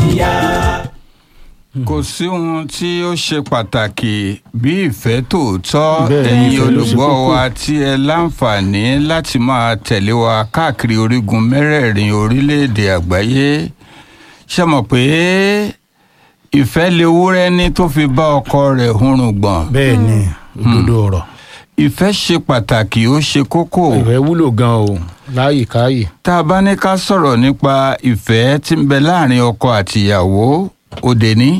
ti yá. kò sí ohun tí ó ṣe pàtàkì bí ìfẹ́ tòótọ́ Bẹ́ẹ̀ ni, ẹ̀yin ìfẹ́ ló ṣe olùgbọ́ kókó. wa tí ẹ láǹfààní láti máa tẹ̀lé wa káàkiri orígun mẹ́rẹ̀ẹ̀rin orílẹ̀-èdè àgbáyé ṣe mọ̀ pé ìfẹ́ lewúrẹ́ ní tó fi bá ọkọ rẹ̀ hurùn gbọ̀n bẹ́ẹ̀ ni òdodo ọ̀rọ̀ ìfẹ́ ṣe pàtàkì ó ṣe kókó ìfẹ́ wúlò gan o láàyè káàyè tá a bá ní ká sọ̀rọ̀ nípa ìfẹ́ tí ń bẹ láàrin ọkọ àtìyàwó òde ní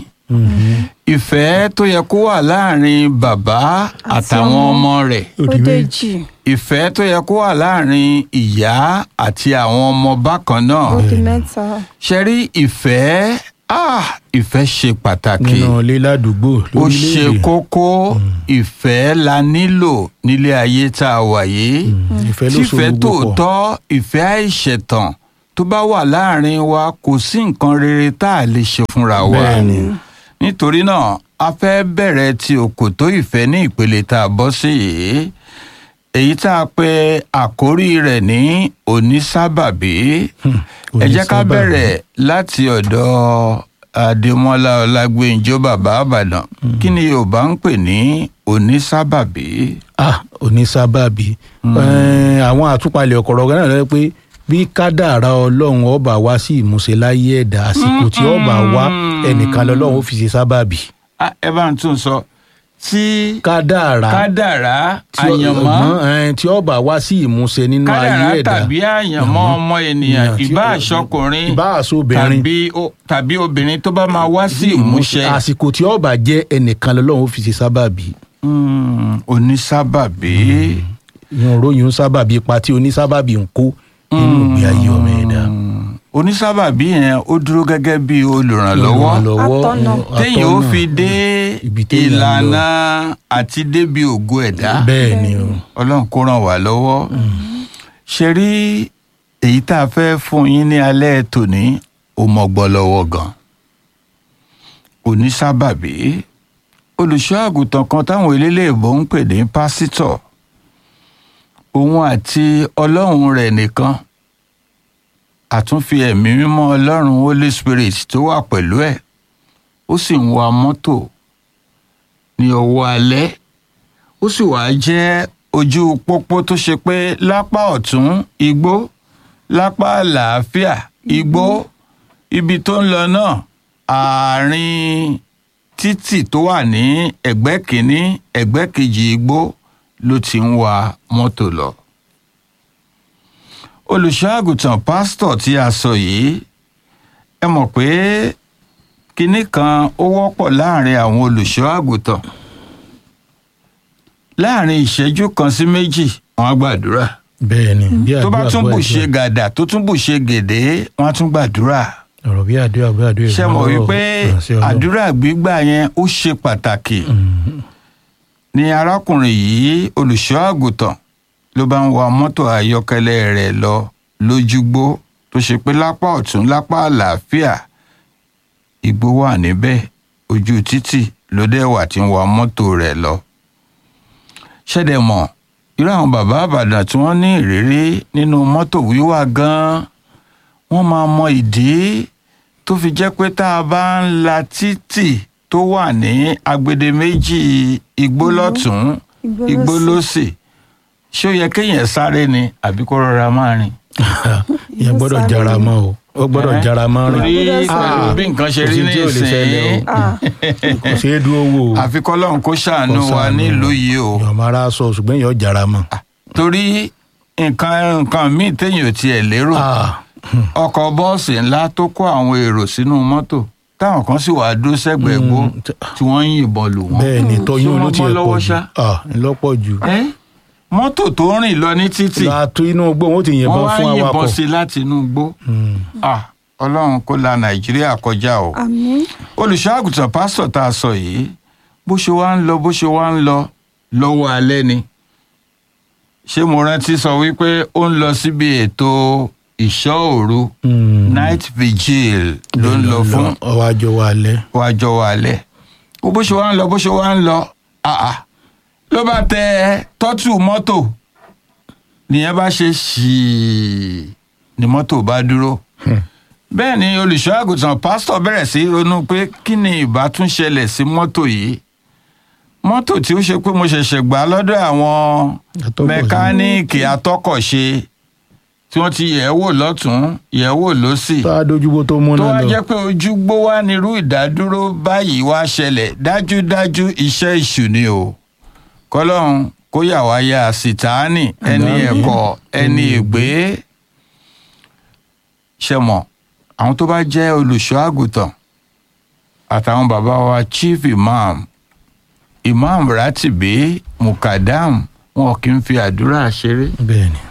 ìfẹ́ tó yẹ kó wà láàrin bàbá àtàwọn ọmọ rẹ̀ ó dèjì ìfẹ́ tó yẹ kó wà láàrin ìyá àti àwọn ọmọ bákan náà ó di mẹ́ta ṣe rí ìfẹ́ ah, ìfẹ́ ṣe pàtàkì nínú ilé ládùúgbò ó ṣe lórílẹ̀-èdè kókó ìfẹ́ la nílò nílé ayé tá a wà yìí Mm, ìfẹ́ ló so tífẹ́ gbogbo pọ̀ tòótọ́ ìfẹ́ àìṣẹ̀tàn tó bá wà láàrin wa kò sí nǹkan rere tá a lè ṣe fúnra wa Bẹ́ẹ̀ ni. nítorí náà a fẹ́ bẹ̀rẹ̀ ti òkòtó ìfẹ́ ní ìpele tá a bọ́ sí yìí èyí tá a pe àkórí rẹ̀ ní onísábàbí ẹ jẹ́ ká onísábàbí. bẹ̀rẹ̀ láti ọ̀dọ̀ adémọ́lá ọlágbèǹjọ́ bàbá àbàdàn kí ni yorùbá ń pè ní onísábàbí. ah onísábàbí Eh, àwọn àtúpalẹ̀ ọ̀kọ̀rọ̀ gan náà lọ pé bí kádàrá ọlọ́run ọba wá sí ìmúṣẹ láyé ẹ̀dá àsìkò tí ọba wá ẹnìkan lọ́lọ́run ó fi ṣe sábàbí Ah, ẹ bá ń tún sọ tí kádàrá kádàrá tí ọ- àyànmọ́ ọgbọ́n, eh, tí ọba wá sí ìmúṣẹ nínú ayé kádàrá ẹ̀dá tàbí àyànmọ́ ọmọ ènìyàn Ènìyàn tí ìbá ó- àṣọkùnrin ìbá àṣọbìnrin. tàbí o- tàbí obìnrin tó bá máa wá sí ìmúṣẹ. àsìkò tí ọba jẹ́ ẹnìkan lọ́lọ́run ó fi ṣe sábàbí Mm, onísábàbí ìyẹn ròyìn sábàbí ipa tí onísábàbí ń kó nínú ìgbé ayé ọmọ ẹ̀dá. Mm, onísábàbí yẹn ó dúró gẹ́gẹ́ bí olùrànlọ́wọ́ Atọ́nà. téèyàn ó fi dé Ibi téèyàn ń lọ. ìlànà àti débi ògo ẹ̀dá bẹ́ẹ̀ ni o ọlọ́run kó ràn wá lọ́wọ́ ṣe rí èyí tá a fẹ́ fún yín ní alẹ́ tòní ó mọ̀gbọ́ lọ́wọ́ gan onísábàbí olùṣọ́ àgùntàn kan táwọn eléléèbó ń pè ní pásítọ̀ òun àti ọlọ́run rẹ̀ nìkan àtúnfi ẹ̀mí mímọ́ ọlọ́run holy spirit tó wà pẹ̀lú ẹ̀ ó sì ń wa mọ́tò ní ọwọ́ alẹ́ ó sì wá jẹ́ ojú pópó tó ṣe pé lápá ọ̀tún igbó lápá àlàáfíà igbó ibi tó ń lọ náà àárín títì tó wà ní ẹ̀gbẹ́ kìíní ẹ̀gbẹ́ kejì igbó ló ti ń wa mọ́tò lọ. olùṣọ́ àgùntàn pásítọ̀ tí a sọ yìí ẹ mọ̀ pé kinní kan ó wọ́pọ̀ láàrin àwọn olùṣọ́ àgùntàn láàrin ìṣẹ́jú kan sí méjì wọ́n á gbàdúrà bẹ́ẹ̀ ni bí tó bá àdúrà tún bó bù àdúrà. ṣe gàdà tó tún bù ṣe gèdè wọ́n á tún gbàdúrà ọ̀rọ̀ bí àdúrà bí àdúrà ṣe mọ̀ ìrànlọ́wọ́ wípé ìránṣẹ́ Ọlọ́run. àdúrà gbígbà yẹn ó ṣe pàtàkì Mm, ni arákùnrin yìí olùṣọ́ àgùntàn ló bá ń wa mọ́tò ayọ́kẹ́lẹ́ rẹ̀ lọ lójúgbó tó ṣe pé lápá ọ̀tún lápá àlàáfíà igbó wà níbẹ̀ ojú títì ló dẹ̀ wà tí ń wa mọ́tò rẹ̀ lọ. ṣẹ̀dẹ̀ mọ̀ irú àwọn bàbá àbàdàn tí wọ́n ní ìrírí nínú mọ́tò wíwà gan-an wọ́n máa mọ ìdí tó fi jẹ́ pé tá a bá ń la títì tó wà ní agbede méjì igbó lọ́tún Igbó igbó lósì. lósì ṣé ó yẹ kéèyàn sáré ni àbí kó rọra máa rìn. ìyẹn gbọ́dọ̀ jára mọ́ o ó gbọ́dọ̀ Ẹ́, jára mọ́ torí rìn pẹ̀lú Ah, bí nǹkan ṣe kò rí sí tí ò lè ṣẹlẹ̀ o. nísìnyí Ah, kò ṣeé dúró wò o àfi kọ́lọ́run kó ṣàánú Kó wa ṣàánú nílùú wa. yìí o èèyàn máa ra sọ ṣùgbọ́n èèyàn jára mọ́. torí nǹkan nǹkan míì téèyàn ò tiẹ̀ lérò Ah, ọkọ̀ bọ́ọ̀sì ńlá tó kó àwọn èrò sínú mọ́tò táwọn kan sì wàá dúró sẹ́gbẹ̀ẹ́ gbó Mm, t- tí wọ́n ń yìnbọn lù wọ́n. bẹ́ẹ̀ ni tọyún Ṣé ló wọ́n ti bọ́ ẹ̀ lọ́wọ́ pọ̀ jù ṣá? Ah, ńlọ́pọ̀ jù. Ẹ́, mọ́tò tó ń rìn lọ ní títì látó inú gbó wọn ó ti wọ́n yìnbọn wá fún ń yìnbọn awakọ̀. sí i láti inú igbó. Mm, Ah, ọlọ́run kó la nàìjíríà kọjá o. àmín olùṣọ́ àgùntàn pásítọ̀ tá a sọ yìí bó ṣe wá ń lọ bó ṣe wá ń lọ lọ́wọ́ alẹ́ ni ṣé mo rántí sọ wípé ó ń lọ síbi ètò ìṣọ́ òru mm. night vigil ló ń lọ fún ọwọ́ àjọ wa alẹ́. wájọ wa alẹ́ ó bó ṣe wá ń lọ bó ṣe wá ń lọ àà ló bá tẹ tọ́tù mọ́tò nìyẹn bá ṣe ṣìí ni mọ́tò bá dúró bẹ́ẹ̀ ni olùṣọ́ àgùntàn pásítọ̀ bẹ̀rẹ̀ sí í ronú pé kí ni ìbá tún ṣẹlẹ̀ sí mọ́tò yìí mọ́tò tí ó ṣe pé mo ṣẹ̀ṣẹ̀ gbà lọ́dọ̀ àwọn Atọ́kọ̀ṣe. mẹkáníìkì atọ́kọ̀ṣe tí wọ́n ti yẹ̀ ẹ́ wò lọ́tún yẹ̀ ẹ́ wò lọ́sì tá a dojúbò tó mú tó náà wá lọ jẹ́ pé ojúgbó wá nírú ìdádúró báyìí wá ṣẹlẹ̀ dájúdájú iṣẹ́ ìṣù ni o kọ́lọ́run kó yà wá ya sìtáánì ẹni Àmín. ẹ̀kọ́ ẹni ègbé ṣe mọ̀ àwọn tó bá jẹ́ olùṣọ́ àgùntàn àtàwọn bàbá wa chief imam imam ratibi mukadam wọn kì í fi àdúrà ṣeré bẹ́ẹ̀ ni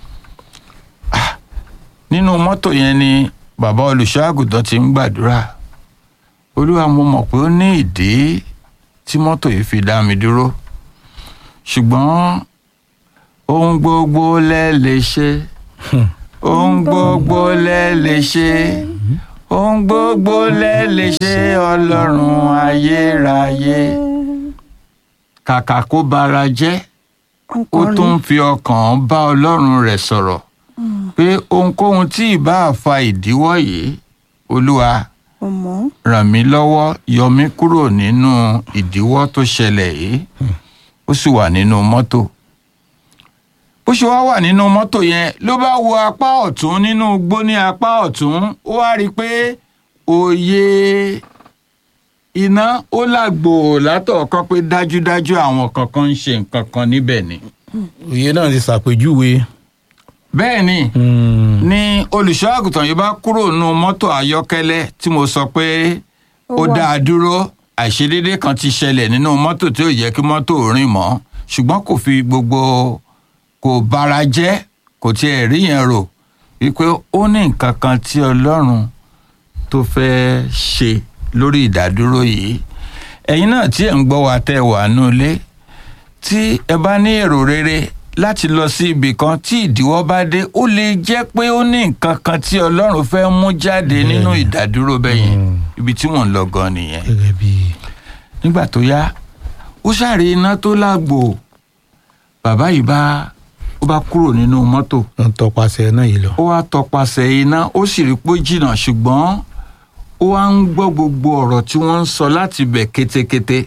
nínú mọ́tò yẹn ni bàbá olùṣọ́ àgùntàn ti ń gbàdúrà olúwa mo mọ̀ pé ó ní ìdí tí mọ́tò yìí fi dá mi dúró ṣùgbọ́n ohun gbogbo lẹ lè ṣe ohun gbogbo lẹ lè ṣe ohun gbogbo lẹ lè ṣe ọlọ́run ayérayé kàkà kó bara jẹ́ ó tún ń fi ọkàn bá ọlọ́run rẹ̀ sọ̀rọ̀ pé ohunkóhun tí ì bá fa ìdíwọ́ yìí olúwa ọmọ ràn mí lọ́wọ́ yọ mí kúrò nínú ìdíwọ́ tó ṣẹlẹ̀ yìí ó sì wà nínú mọ́tò bó ṣe wá wà nínú mọ́tò yẹn ló bá wo apá ọ̀tún nínú igbó ní apá ọ̀tún ó wá rí i pé òye iná ó làgbò látọ̀ọ̀kan pé dájúdájú àwọn kankan ń ṣe nǹkan kan níbẹ̀ ni. òye náà ti ṣàpèjúwe bẹ́ẹ̀ ni Mm. ní olùṣọ́ àgùntàn yìí bá kúrò nínú mọ́tò ayọ́kẹ́lẹ́ tí mo sọ pé ó Ó wà. dá a dúró àìṣedédé kan ti ṣẹlẹ̀ nínú mọ́tò tí ò yẹ kí mọ́tò rìn mọ́ ṣùgbọ́n kò fi gbogbo kò bara jẹ́ kò tiẹ̀ rí yẹn rò wípé ó ní nǹkan kan tí ọlọ́run tó fẹ́ ṣe lórí ìdádúró yìí ẹ̀yin náà tí ẹ̀ ń gbọ́ wa tẹ́ ẹ wà nù ilé tí ẹ bá ní èrò rere láti lọ sí ibì kan tí ìdíwọ́ bá dé ó lè jẹ́ pé ó ní nǹkan kan tí ọlọ́run fẹ́ mú jáde nínú Bẹ́ẹ̀ni. ìdádúró bẹ́yẹn Mm. ibi tí wọ́n ń lọ gan nìyẹn gẹ́gẹ́ bí nígbà tó yá ó ṣàrí iná tó lágbo bàbá yìí bá ó bá kúrò nínú mọ́tò wọ́n tọpasẹ̀ náà yìí lọ. ó wá tọpasẹ̀ iná ó sì rí pé ó jìnnà ṣùgbọ́n ó wá ń gbọ́ gbogbo ọ̀rọ̀ tí wọ́n ń sọ láti bẹ̀ kétékété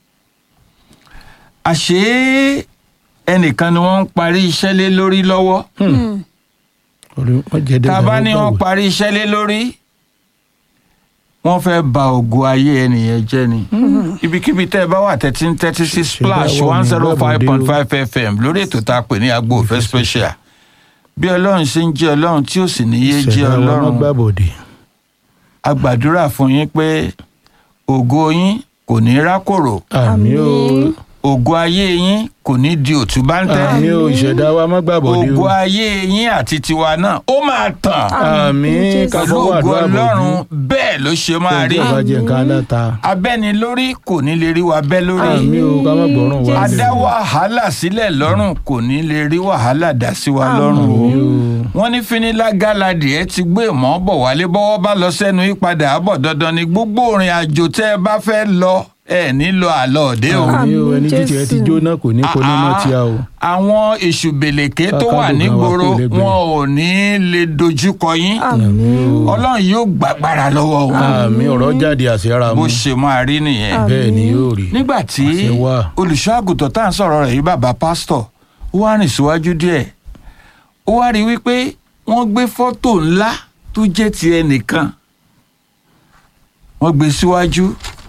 àṣé ẹnìkan ni wọ́n ń parí iṣẹ́ lé lórí lọ́wọ́ Orí wọn jẹ tá a bá dandan ní ó wọ́n gbàgbé. parí iṣẹ́ lé lórí wọ́n fẹ́ ba ògo ayé ẹnìyẹn jẹ́ ni ibikíbi tẹ́ ẹ bá wà tẹ́tí ń tẹ́tí sí splash báwo one ni zero five point gbàbọ̀dé five fm lórí ètò tá a pè ní agbo òfẹ́ special bí ọlọ́run ṣe ń jẹ́ ọlọ́run tí ó sì ní yé jẹ́ Ìṣẹ̀dá wa má ọlọ́run gbàbọ̀dé. a gbàdúrà fún yín pé ògo yín kò ní rákòrò àmì o Àmín. ògo ayé yín kò ní di òtúbáńtẹ́ àmì o ìṣẹ̀dá wa má gbàbọ̀dé ògo o. ayé yín àti tiwa náà ó máa tàn àmì Jésù. ká pẹ̀lú fọwọ́ ògo àdúrà ọlọ́run bọ̀jú. bẹ́ẹ̀ ló ṣe máa rí Tó bá jẹ nǹkan aláta. abẹ́ni lórí kò ní lè rí wa bẹ́ lórí àmì o ká má gbọ́ràn wá a lẹ̀. dá wàhálà sílẹ̀ lọ́rùn kò ní lè rí wàhálà dá sí wa Àmín. lọ́rùn o àmì o. wọ́n ní finilágàládì ẹ ti gbé ìmọ̀ bọ̀ wálé bọ́wọ́ bá lọ sẹ́nu ìpadà àbọ̀ dandan ni gbogbo òrìn àjò tẹ́ ẹ bá fẹ́ lọ ẹ nílò àlọ́ òde o. àmì o ẹni títí ẹ ti Jésù. jóná kò ní kó ní mọ́ tí a o. àwọn èṣù bèlèké tó wà Kákàdùn nígboro gan wa kò lè gbé. wọn ò ní lè dojúkọ yín àmín ọlọ́run yóò gbàgbára lọ́wọ́ wọn àmì ọ̀rọ̀ jáde àṣẹra bó mu. ṣe máa rí nìyẹn. Àmín. bẹ́ẹ̀ ni yóò rí. nígbà tí Àṣẹ wà. olùṣọ́ àgùntàn tá à ń sọ̀rọ̀ rẹ̀ yìí bàbá pásítọ̀ ó wá rìn síwájú díẹ̀ ó wá rí i wípé wọ́n gbé fọ́tò ńlá tó jẹ́ ti ẹnìkan wọ́n gbé síwájú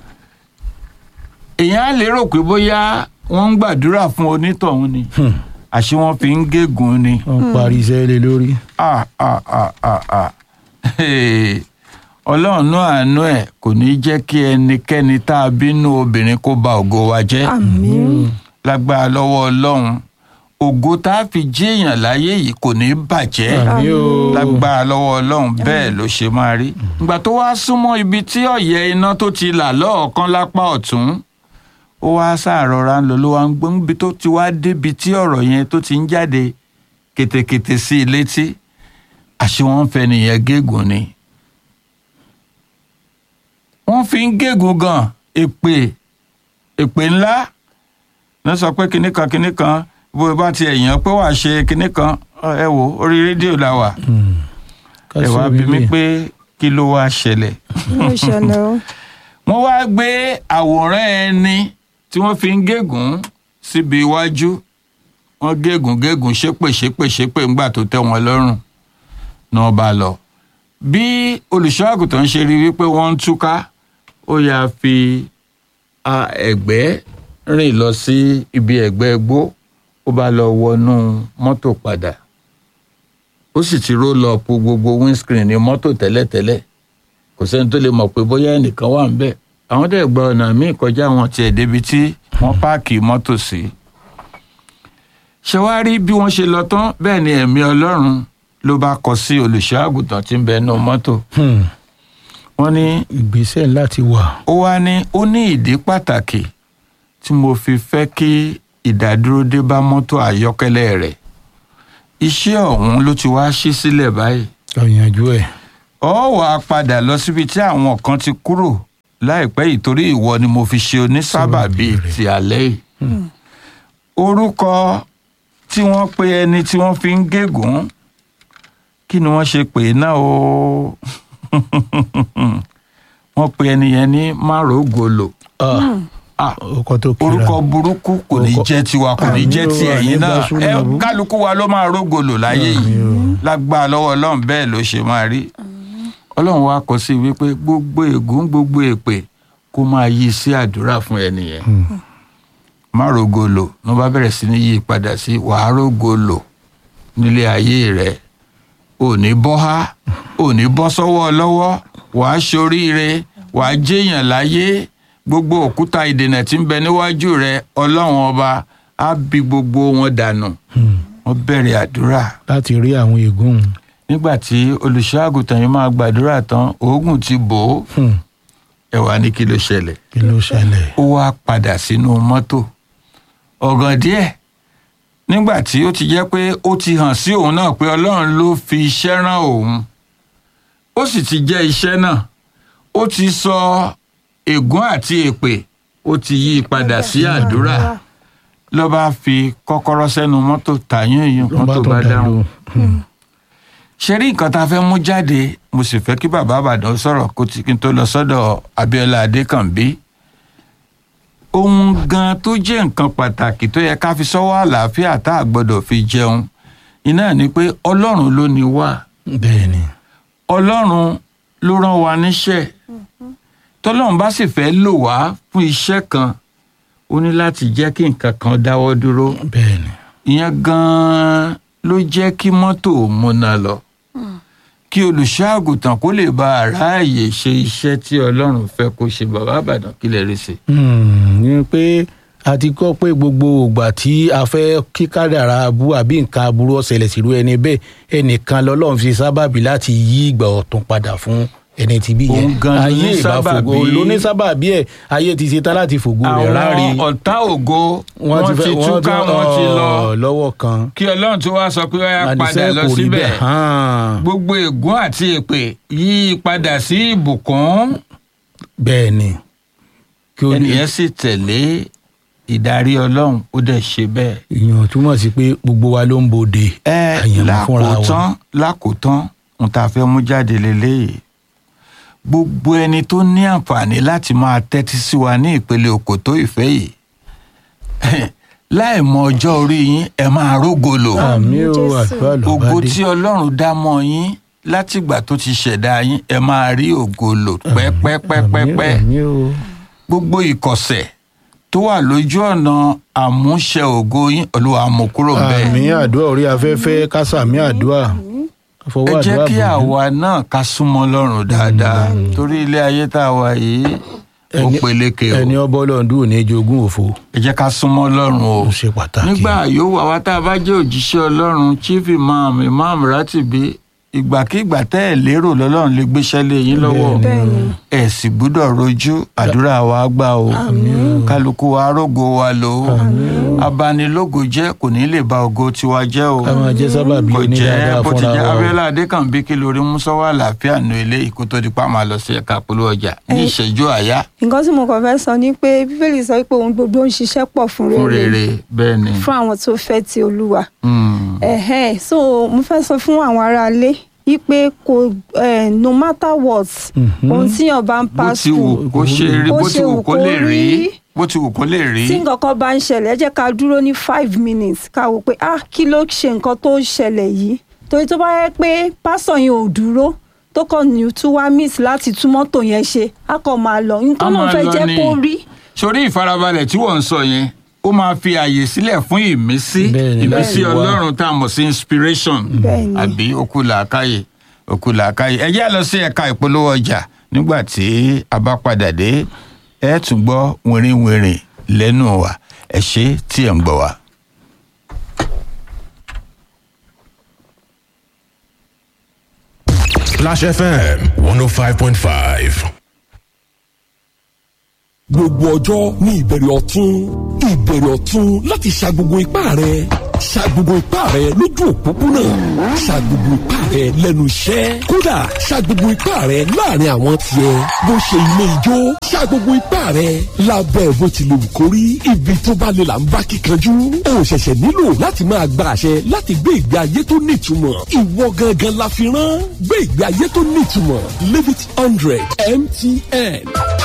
èèyàn á lérò pé bóyá wọ́n ń gbàdúrà fún onítọ̀hún ni Hmm. àṣé wọ́n fi ń gégùn ni wọ́n parí iṣẹ́ lé lórí. ah ah ah ah ah Hey. ọlọ́run náà àánú ẹ̀ kò ní jẹ́ kí ẹnikẹ́ni tá a bínú obìnrin kó ba ògo wa jẹ́ àmín lágbára lọ́wọ́ ọlọ́run ògo tá a fi jí èèyàn láyé yìí kò ní bàjẹ́ àmì o. lágbára lọ́wọ́ ọlọ́run bẹ́ẹ̀ ló ṣe máa rí. ìgbà tó wá súnmọ́ ibi tí ọ̀yẹ́ iná tó ti là lọ́ọ̀kan lápá ọ̀tún ó wá ṣàrọ̀ra ń lọ ló wá ń gbọ́n níbi tó ti wá débi tí ọ̀rọ̀ yẹn tó ti ń jáde kètèkètè sí i létí àṣé wọ́n ń fẹ́ nìyẹn gégùn ni. wọ́n fi ń gégùn gan èpè èpè ńlá ní sọ pé kinní kan kinní kan bó o bá ti ẹ̀yàn pé wàá ṣe kinní kan ẹ wò orí rédíò la wà Hmm. Ká ẹ ṣe wá bí mi bíbí. pé kí ló wá ṣẹlẹ̀ ló ṣẹlẹ̀ o. wọ́n wá gbé àwòrán ẹni tí wọ́n fi ń gégùn síbi iwájú wọ́n gégùn gégùn ṣépè ṣépè ṣépè ńgbà tó tẹ́ wọn lọ́rùn náà bá lọ bí olùṣọ́ àgùntàn ṣe rí wípé wọ́n ń túká ó yáa fi a, ẹ̀gbẹ́ rìn lọ sí ibi ẹ̀gbẹ́ igbó ó bá lọ wọnú mọ́tò padà ó sì ti ró lọ po gbogbo windscreen ní mọ́tò tẹ́lẹ̀tẹ́lẹ̀ kò sẹ́ni tó lè mọ̀ pé bóyá ẹnìkan wà ń bẹ̀ àwọn dẹ̀ gba ọ̀nà míì kọjá wọn tiẹ̀ débi tí wọ́n páàkì mọ́tò sí. ṣé wàá rí bí wọ́n ṣe lọ tán bẹ́ẹ̀ ni ẹ̀mí ọlọ́run ló bá kọ sí olùṣọ́ àgùntàn tí ń bẹ nínú mọ́tò. Hmm. wọ́n ní ìgbésẹ̀ láti wà. ó wá ní ó ní ìdí pàtàkì tí mo fi fẹ́ kí ìdádúró dé bá mọ́tò àyọ́kẹ́lẹ́ rẹ̀ iṣẹ́ ọ̀hún ló ti wá ṣí sílẹ̀ báyìí ọ̀yànjú ẹ̀. ọ wà á padà lọ síbi tí àwọn kan ti kúrò láìpẹ́ yìí torí ìwọ ni mo fi ṣe onísábàbí ti alẹ́ yìí. orúkọ tí wọ́n pe ẹni tí wọ́n fi ń gégùn kí ni wọ́n ṣe pè é náà o wọ́n pe ẹni yẹn ní márùgòlò Ah, ọkọ tó kíra. orúkọ burúkú kò ní Orúkọ- jẹ́ tiwa kò ní Àmín jẹ́ o, ti ẹ̀yin àmín náà bá súnmọ́ ẹ bú. kálukú wa ló máa rógòlò láyé yìí lágbára lọ́wọ́ ọlọ́run bẹ́ẹ̀ ló ṣe máa rí ọlọ́run wa kọ sí wípé gbogbo ègún gbogbo èpè kó máa yí sí àdúrà fún ẹni yẹn má rógòlò ló bá bẹ̀rẹ̀ sí ní yí padà sí wàá rógòlò nílé ayé rẹ ò ní bọ́ há ò ní bọ́ sọ́wọ́ lọ́wọ́ wàá ṣoríire wàá jẹ́yàn láyé gbogbo òkúta ìdènà tí ń bẹ níwájú rẹ ọlọ́run ọba á bí gbogbo wọn dànù wọ́n bẹ̀rẹ̀ àdúrà láti rí àwọn ègún. nígbà tí olùṣọ́ àgùntàn yìí máa gbàdúrà tán oògùn ti bò ó Hmm. ẹ wá ní kí ló ṣẹlẹ̀ kí ló ṣẹlẹ̀. ó wá padà sínú mọ́tò ọ̀gàn díẹ̀ nígbà tí ó ti jẹ́ pé ó ti hàn sí òun náà pé ọlọ́run ló fi iṣẹ́ rán òun ó sì ti jẹ́ iṣẹ́ náà ó ti sọ ègún àti èpè ó ti yí i padà sí àdúrà ló bá fi kọ́kọ́rọ́ sẹ́nu mọ́tò tàyún èèyàn ló bá mọ́tò tó bá dà dáhùn lóhùn. ṣe rí nǹkan tá a fẹ́ mú jáde mo sì fẹ́ kí bàbá àbàdàn sọ̀rọ̀ kó ti kí n tó lọ sọ́dọ̀ abiola adékànbí ohun gan tó jẹ́ nǹkan pàtàkì tó yẹ ká fi sọ́wọ́ àlàáfíà tá a gbọ́dọ̀ fi jẹun iná ni pé ọlọ́run ló ní wá bẹ́ẹ̀ ni. ọlọ́run ló rán wa níṣẹ́ tọ́lọ́run bá sì fẹ́ lò wá fún iṣẹ́ kan ó ní láti jẹ́ kí nǹkan kan dáwọ́ dúró bẹ́ẹ̀ ni. ìyẹn gan-an ló jẹ́ kí mọ́tò múná lọ kí olùṣọ́ àgùntàn kó lè bá aráàyè ṣe iṣẹ́ tí ọlọ́run fẹ́ kó ṣe bàbá àbàdàn kí lè rí sí. Hmm, ni pé a ti kọ́ pé gbogbo ògbà tí a fẹ́ kí kádàrá abú àbí nǹkan aburú ọ̀sẹ̀lẹ̀ sílùú ẹni bẹ́ẹ̀ ẹnìkan lọ́lọ́run fi sábàbí láti yí ìgbà ọ̀tún padà fún ẹni tí bí yẹn Òun gan ló ní ayé ìbá sábàbí. fògo ló ní sábàbí ẹ̀ ayé ti ṣetán láti fògo rẹ̀ ráre àwọn ọ̀tá ògo wọ́n ti túká wọ́n ti lọ ọ̀, lọ́wọ́ kan kí ọlọ́run tó wá sọ pé ó yá padà àníṣe lọ kò rí síbẹ̀ bẹ́ẹ̀ hàn. gbogbo ègún àti èpè yí i padà sí ìbùkún bẹ́ẹ̀ ni kí o ní ẹnìyẹn sì tẹ̀lé ìdarí ọlọ́run ó dẹ̀ ṣe bẹ́ẹ̀. ìyàn túmọ̀ sí pé gbogbo wa ló ń bòde ẹ àyànmọ́ fúnra wa. lákòótán lákòótán n ta fẹ́ mú jáde lélẹ́yìí gbogbo ẹni tó ní àǹfààní láti máa tẹ́tí sí wa ní ìpele òkòtó ìfẹ́ yìí láì mọ ọjọ́ orí yín ẹ máa rógolo àmì o Jésù. àdúrà ló bá ògo dé tí ọlọ́run dá mọ́ yín látìgbà tó ti ṣẹ̀dá yín ẹ máa rí ògolo pẹ́pẹ́pẹ́pẹ́ àmì o gbogbo ìkọ̀sẹ̀ tó wà lójú ọ̀nà àmúṣe ògo yín olúwa mú kúrò bẹ́ẹ̀ àmì àdúrà orí afẹ́fẹ́ kásàmì àdúrà ẹ fọwọ́ jẹ́ àdúrà kí bò àwa náà ká súnmọ́ lọ́rùn dáadáa torí ilé ayé tá a wà yìí ó Ẹni- peléke o ẹni ọbọ lọ́ndún ò ní jogún òfo ẹ jẹ́ ká súnmọ́ lọ́rùn o ó ṣe pàtàkì nígbà yòówù àwa tá a bá jẹ́ òjíṣẹ́ ọlọ́run chief imam imam ratibi ìgbàkigbà tẹ́ ẹ̀ lérò lọ́lọ́run lè gbéṣẹ́ lé yín lọ́wọ́ bẹ́ẹ̀ ni ẹ̀ sì gbúdọ̀ rojú àdúrà wa gbà o kálukú wa rógo wa lò ó abanilógo jẹ́ kò ní lè ba ògo tiwa jẹ́ o ká máa jẹ́ sábàbí kò jẹ́ onídàádáa bó ti fúnra jẹ́ wa o. abiola adékànbí kí lórí mùsọ́wọ́ àlàáfíà nu eléyìí kó tó di pa máa lọ sí ẹ̀ka polówó ọjà ní ìṣẹ́jú àyá nǹkan tí mo kàn fẹ́ sọ ni pé bíbélì sọ pé ohun gbogbo ń ṣiṣẹ́ pọ̀ fún fún rere rere bẹ́ẹ̀ ni. fún àwọn tó fẹ́ ti olúwa Mm. ẹ̀hẹ́n so mo fẹ́ sọ fún àwọn aráalé wípé kò eh, no matter what ohun tíyàn bá ń bó pass ti wù through kó ṣe rí bó bó ti ṣe wù wù kó kó lè rí rí. bó ti wù kó lè rí tí nǹkan kan bá ń ṣẹlẹ̀ ẹ jẹ́ ká dúró ní five minutes ká wò pé ah kí ló ṣe nǹkan tó ń ṣẹlẹ̀ yìí torí tó bá yẹ pé pásọ̀ yẹn ò dúró tó kàn ní tún wá miss láti tún mọ́tò yẹn ṣe á kàn máa lọ nǹkan A náà máa fẹ́ lọ jẹ́ ni. kó rí sórí ìfarabalẹ̀ tí wọ́n ń sọ yẹn ó máa fi àyè sílẹ̀ fún ìmísí Bẹ́ẹ̀ni, ìmísí bẹ́ẹ̀ni. ọlọ́run tá a mọ̀ sí inspiration Bẹ́ẹ̀ni. àbí okú làákàyè okú làákàyè ẹ jẹ́ lọ sí ẹ̀ka ìpolówó ọjà nígbà tí a bá padà dé ẹ tún gbọ́ wìrìwìrì lẹ́nu wa ẹ ṣé tí ẹ̀ ń gbọ́ wa. Splash FM 105.5. gbogbo ọjọ́ ní ìbẹ̀rẹ̀ ọ̀tún ìbẹ̀rẹ̀ ọ̀tún láti ṣa gbogbo ipá rẹ̀ ṣa gbogbo ipá rẹ̀ lójú òpópónà ṣa gbogbo ipá rẹ̀ lẹ́nu iṣẹ́ kódà ṣa gbogbo ipá rẹ̀ láàrin àwọn tiẹ̀ bó ṣe ilé ijó ṣa gbogbo ipá rẹ̀ lábẹ́ bó ti lè wù kó rí ibi tó bá lè là ń bá kíkanjú o ṣẹ̀ṣẹ̀ nílò láti máa gba àṣẹ láti gbé ìgbé ayé tó nítumọ̀ ìwọ gangan la fi rán gbé ìgbé ayé tó nítumọ̀ live it hundred mtn.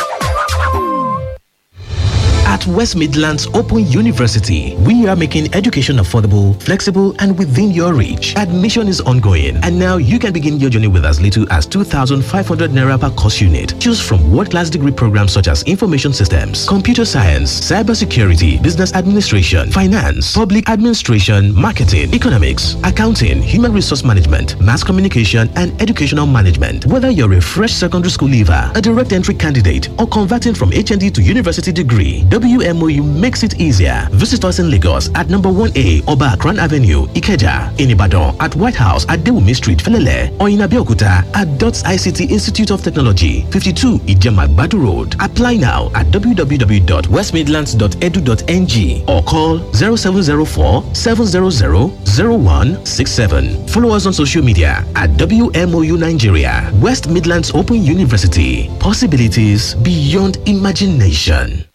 At West Midlands Open University, we are making education affordable, flexible, and within your reach. Admission is ongoing, and now you can begin your journey with as little as 2,500 naira per course unit. Choose from world-class degree programs such as information systems, computer science, cybersecurity, business administration, finance, public administration, marketing, economics, accounting, human resource management, mass communication, and educational management. Whether you're a fresh secondary school leaver, a direct entry candidate, or converting from HND to university degree, WMOU makes it easier. Visit us in Lagos at number 1A Oba Akran Avenue, Ikeja, in Ibadan, at White House at Dewumi Street, Felele, or in Abeokuta at DOTS ICT Institute of Technology, 52 Ijemagbadu Road. Apply now at www.westmidlands.edu.ng or call 0704 700 0167. Follow us on social media at WMOU Nigeria, West Midlands Open University. Possibilities beyond imagination.